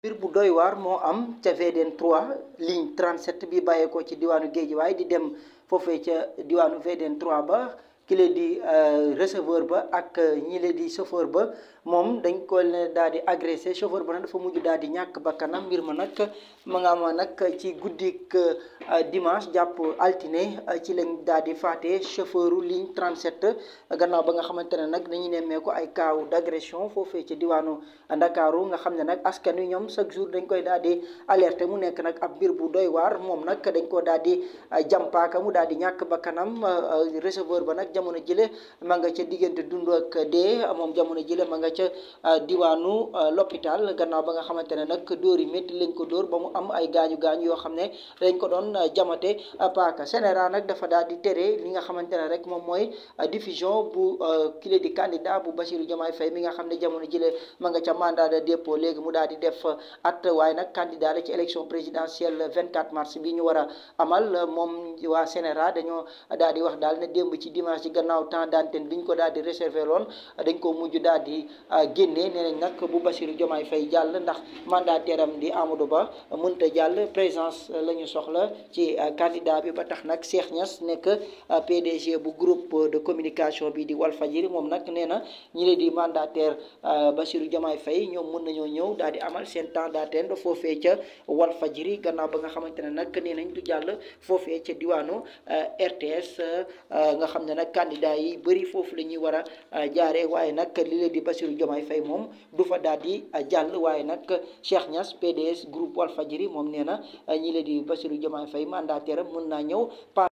mbir bu doy waar moo am ca VDN 3 ligne 37 bi bàyyeekoo ci diwaanu Géejawaay di dem foofee ca diwaanu VDN 3 ba ki la di receveur ba ak ñi la di chauffeur ba moom dañ ko ne daal di agressé chauffeur ba nag dafa mujj daal di ñàkk bakkanam mbir ma nag ma nga ama nag ci guddik dimanche jàpp altine ci lañ daal di faate chauffeuru ligne 37 gannaaw ba nga xamante ne nag dañuy nemmeeku ay kaaw d' agression foofee ci diwaanu Ndakaaru nga xam ne nag askan wi ñoom chaque jour dañ koy daal di alerté mu nekk nag ab mbir bu doy waar moom nag dañ ko daal di jàmpaaka mu daal di ñàkk bakkanam receveur ba nag jamono jële ma nga ca diggante dund ak dee moom jamono jële ma nga ca diwaanu l'hôpital gannaaw ba nga xamante ne nag dóor yi métti lañ ko dóor ba mu am ay gaañu gaañu yoo xam ne dañ ko doon jamate paaka Sénégal nag dafa daal di tere li nga xamante ne rek moom mooy diffusion bu kile di candidat bu Bassirou Diomaye Faye mi nga xam ne jamono jële ma nga ca mandat de dépôt léegi mu daal di def at waaye nag candidat la ci élection présidentielle 24 mars bi ñu war a amal moom waa Sénégal dañoo daal di wax daal ne démb ci dimanche ci gannaaw temps d'antenne bi ñu ko daal di réserver loon dañ ko mujj daal di génnee nee nañ nag bu Bassirou Diomaye Faye jàll ndax mandataire am di Amadou Ba mënta jàll présence la ñu soxla ci candidat bi ba tax nag Cheikh Niass nekk PDG bu groupe de communication bi di Walfadjri moom nag nee na ñi leen di mandataire Bassirou Diomaye Faye ñoom mën nañoo ñëw daal di amal seen temps d'antenne foofee ca Walfadjri gannaaw ba nga xamante ne nag nee nañ du jàll foofee ca diwaanu RTS nga xam ne nag candidat yi bëri foofu la ñuy war a jaaree waaye nag li leen di Bassirou Diomaye Faye moom du fa daal di jàll waaye nag Cheikh Niass PDS groupe Walfadjri moom nee na ñi leen di Bassirou Diomaye Faye mandataire am mën naa ñëw